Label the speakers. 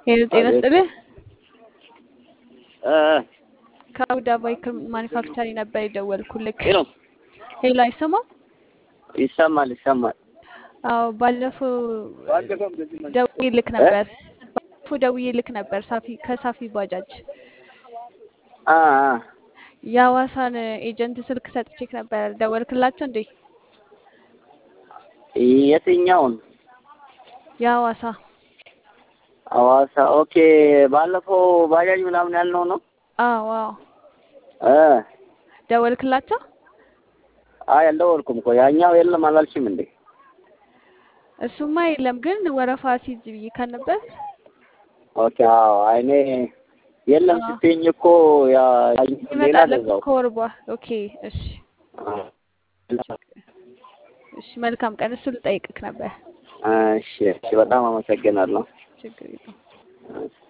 Speaker 1: ሄሎ ጤና
Speaker 2: አቤት
Speaker 1: ይስጥልህ።
Speaker 2: እ
Speaker 1: ከአቡዳ ባይክል ማኒፋክቸሪንግ ነበር የደወልኩልክ።
Speaker 2: ሄሎ
Speaker 1: ሄሎ አይሰማም?
Speaker 2: ይሰማል ይሰማል።
Speaker 1: አዎ ባለፈው ደውዬልክ
Speaker 2: እ
Speaker 1: ነበር። ባለፈው ደውዬልክ ነበር ሳፊ ከሳፊ ባጃጅ
Speaker 2: አ አ
Speaker 1: የሐዋሳን ኤጀንት ስልክ ሰጥቼክ ነበር። ደወልክላቸው እንዴ?
Speaker 2: የትኛውን
Speaker 1: የሐዋሳ
Speaker 2: ሐዋሳ? ኦኬ ባለፈው ባጃጅ ምናምን ያልነው ነው።
Speaker 1: አዎ አዎ
Speaker 2: እ
Speaker 1: ደወልክላቸው?
Speaker 2: አይ አልደወልኩም እኮ ያኛው የለም አላልሽም እንዴ?
Speaker 1: እሱማ የለም ግን ወረፋ ሲይዝ ብዬ ከነበር
Speaker 2: ኦኬ አዎ አይ እኔ የለም
Speaker 1: አዎ
Speaker 2: ስትይኝ እኮ ያ ሌላ
Speaker 1: ይመጣለክ
Speaker 2: ገዛው።
Speaker 1: ከወር በኋላ። ኦኬ እሺ
Speaker 2: አ
Speaker 1: እሺ መልካም ቀን። እሱ ልጠይቅክ ነበር።
Speaker 2: እሺ እሺ በጣም አመሰግናለሁ።
Speaker 1: ችግር የለውም።
Speaker 2: እሺ